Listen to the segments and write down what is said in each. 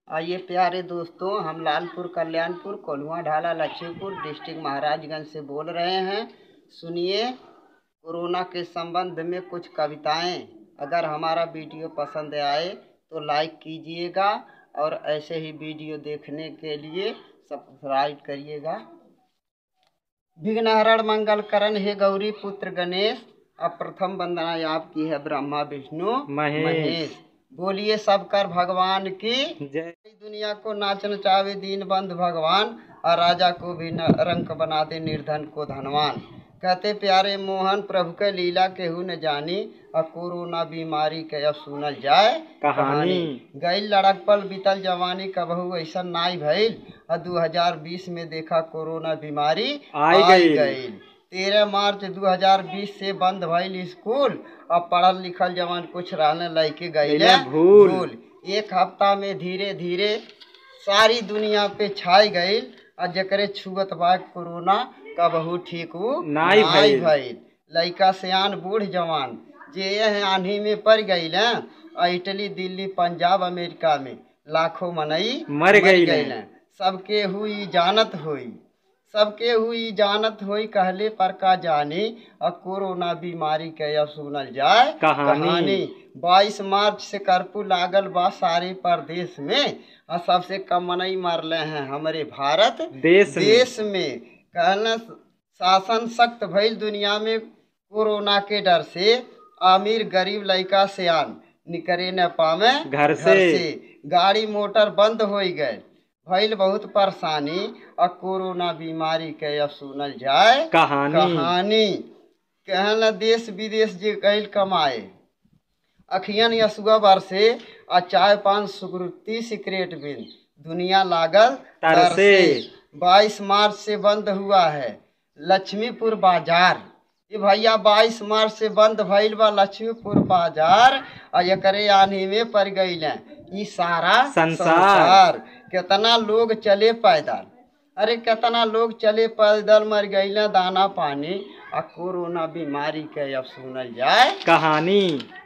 आइए प्यारे दोस्तों हम लालपुर कल्याणपुर कोल्हुआ ढाला लक्ष्मीपुर डिस्ट्रिक्ट महाराजगंज से बोल रहे हैं सुनिए कोरोना के संबंध में कुछ कविताएं अगर हमारा वीडियो पसंद आए तो लाइक कीजिएगा और ऐसे ही वीडियो देखने के लिए सब्सक्राइब करिएगा विघ्नहरण मंगल करण हे गौरी पुत्र गणेश अब प्रथम वंदना आपकी है ब्रह्मा विष्णु महेश। बोलिए सब कर भगवान की जय दुनिया को नाचन चावे दीन बंधु भगवान और राजा को भी न रंक बना दे निर्धन को धनवान कहते प्यारे मोहन प्रभु के लीला केहू न जानी और कोरोना बीमारी के अब सुनल जाए कहानी। गई लड़क पल बीतल जवानी कबहू ऐसा नाई भइल और 2020 में देखा कोरोना बीमारी आई गइल। गइल तेरह मार्च 2020 से बंद भइल स्कूल अब पढ़ल लिखल जवान कुछ रहने लैके गइले गइले भूल। भूल एक हफ्ता में धीरे धीरे सारी दुनिया पे छाई गइल और जकरे छुअत बा कोरोना कबहू ठीक उ नाई भइल। भइल लइका सियान बूढ़ जवान जे यह आंधी में पड़ गइल हैं और इटली दिल्ली पंजाब अमेरिका में लाखों मनई मर गइल हैं। हैं। सबके हुई जानत हुई सबके हुई जानत हुई कहले पर का जानी और कोरोना बीमारी के अब सुनल जाए कहानी। बाईस मार्च से कर्फ्यू लागल बा सारे प्रदेश में और सबसे कम मनई मरले हैं हमारे भारत देश में देश में कहना शासन सख्त भइल दुनिया में कोरोना के डर से अमीर गरीब लइका सियान निकरे न पावे घर से। गाड़ी मोटर बंद हो गए भइल बहुत परेशानी और कोरोना बीमारी के अब सुनल जाए कहानी कहानी कहना देश विदेश जे गइल कमाए अखियन यसुआ बरसे आ चाय पान सुकृति सिगरेट बिन दुनिया लागल तरसे। बाईस मार्च से बंद हुआ है लक्ष्मीपुर बाजार ये भैया बाईस मार्च से बंद भइल बा लक्ष्मीपुर बाजार और एकरे आने में पड़ गइल ई सारा संसार। कितना लोग चले पैदल अरे कितना लोग चले पैदल मर गइल दाना पानी और कोरोना बीमारी के अब सुनल जाए कहानी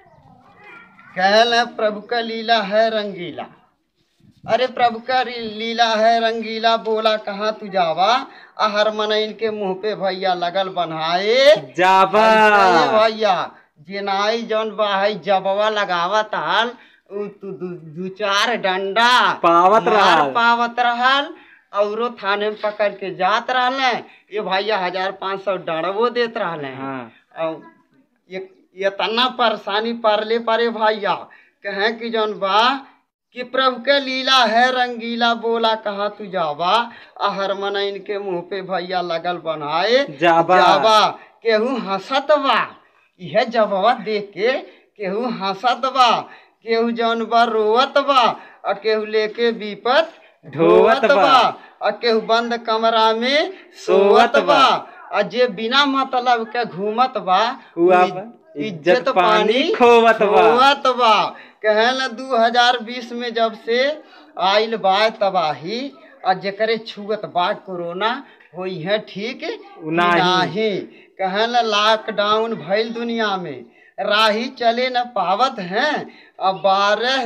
कहल है प्रभु का लीला है रंगीला अरे प्रभु का री- लीला है रंगीला बोला कहाँ तू जावा आ हर मनइन के मुंह पे भैया लगल बनाए जाबा ऐसे भैया जेनाई जौन बा है जबवा लगावत हल उ तू दू, दू चार डंडा पावत मार रहल। पावत रहल औरो थाने में पकड़ के जात रहले ये भैया हजार पाँच सौ डरवो देत रहले हाँ और ये ये तना परेशानी परले परे भैया कहें कि जौन बा कि प्रभु के लीला है रंगीला बोला कहाँ तू जावा आ हर मनइन के मुंह पे भैया लगल बनाए जाबा। जाबा केहू हंसत बा यह जबवा देख के केहू हंसत बा केहू जौन बा रोवत बा और केहू लेके विपत ढोवत बा। और केहू बंद कमरा में सोवत बा और जे बिना मतलब के घूमत बा उ उ अब इज्जत पानी खोवत बा। खोवत बा कहल दू हजार बीस में जब से आइल बा तबाही और जकरे छुअत बा कोरोना होई है ठीक नाही। नाही कहल लॉकडाउन भइल दुनिया में राही चले न पावत हैं और बारह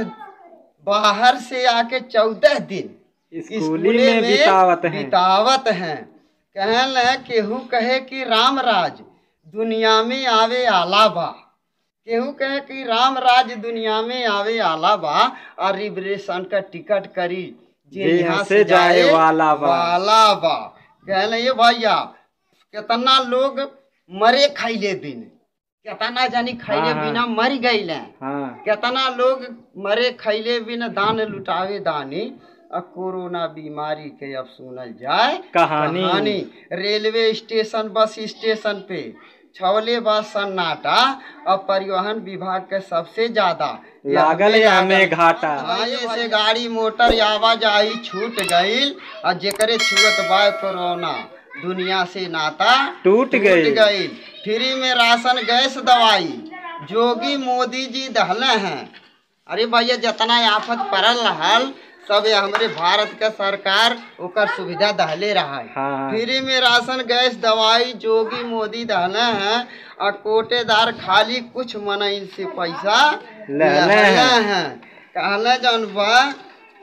बाहर से आके चौदह दिन स्कूली में बितावत हैं बितावत हैं कहल केहू कहे कि राम राज दुनिया में आवे आला बा केहू कहे कि राम राज दुनिया में आवे आला बा और रिजर्वेशन का टिकट करी जे जे यहाँ से जाए वाला बा। वाला बा कहले ये भैया कितना लोग मरे खैले दिन कितना जानी खैले हाँ, हाँ। बिना मर गइले हाँ कितना लोग मरे खैले बिन दान लुटावे दानी अब कोरोना बीमारी के अब सुनल जाए कहानी। रेलवे स्टेशन बस स्टेशन पे छवले बस सन्नाटा और परिवहन विभाग के सबसे ज्यादा लागल हमें घाटा आए से गाड़ी मोटर आवाजाही छूट गईल और जेकरे छुअत बा कोरोना दुनिया से नाता टूट गई गई फ्री में राशन गैस दवाई जोगी मोदी जी दहले हैं अरे भैया जितना आफत पड़ल रहल सब ये हमरे भारत का सरकार ओकर सुविधा दहले रहा है हाँ फ्री में राशन गैस दवाई जोगी मोदी दहले हैं और कोटेदार खाली कुछ मनई से पैसा लेले हैं। हैं कहले जौन बा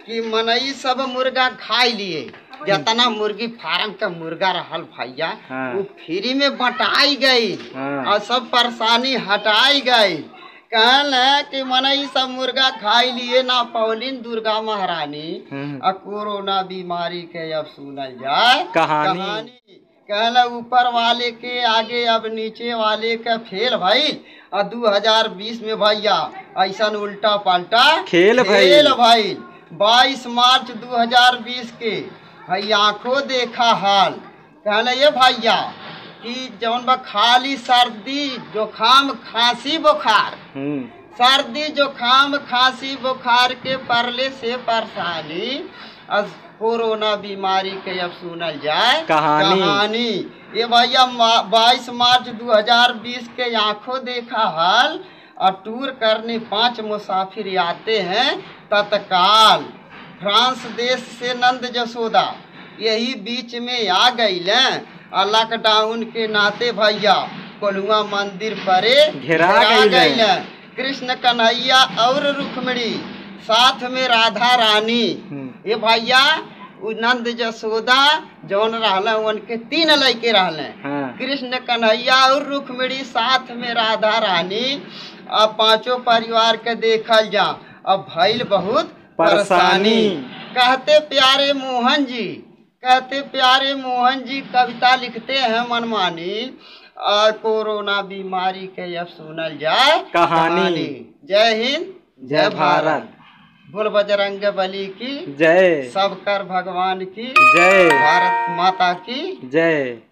कि मनई सब मुर्गा खाई लिए जितना मुर्गी फार्म का मुर्गा रहल भैया हाँ। वो फ्री में बटाई गई हाँ। और सब परेशानी हटाई गई कहल है कि मनई सब मुर्गा खाई लिए ना पौलिन दुर्गा महारानी हम्म। आ कोरोना बीमारी के अब सुनल जाए कहानी। कहल ऊपर वाले के आगे अब नीचे वाले का फेल भइल आ 2020 में भैया ऐसा उल्टा पलटा खेल भइल। खेल भइल 22 मार्च 2020 के हई आंखों देखा हाल कहले ये भैया कि जौन बा खाली सर्दी जुखाम खांसी बुखार हम्म, सर्दी जुखाम खांसी बुखार के परले से परेशानी अब कोरोना बीमारी के अब सुनल जाए कहानी। कहानी ये भैया बाईस मार्च 2020 के आंखों देखा हाल और टूर करने पांच मुसाफिर आते हैं तत्काल फ्रांस देश से नंद जसोदा यही बीच में आ गई और लॉकडाउन के नाते भैया कोलुआ मंदिर परे घेरा गइल। गइल। कृष्ण कन्हैया और रुक्मणी साथ में राधा रानी हम्म। ये भैया उ नंद जसोदा जौन रहले उनके तीन लड़के रहले हाँ। कृष्ण कन्हैया और रुक्मणी साथ में राधा रानी अब पांचों परिवार के देखल जा अब भइल बहुत परेशानी। कहते प्यारे मोहन जी कहते प्यारे मोहन जी कविता लिखते हैं मनमानी और कोरोना बीमारी के अब सुनल जाए कहानी। जय हिंद जय भारत बोल बजरंग बली की जय सब कर भगवान की जय भारत माता की जय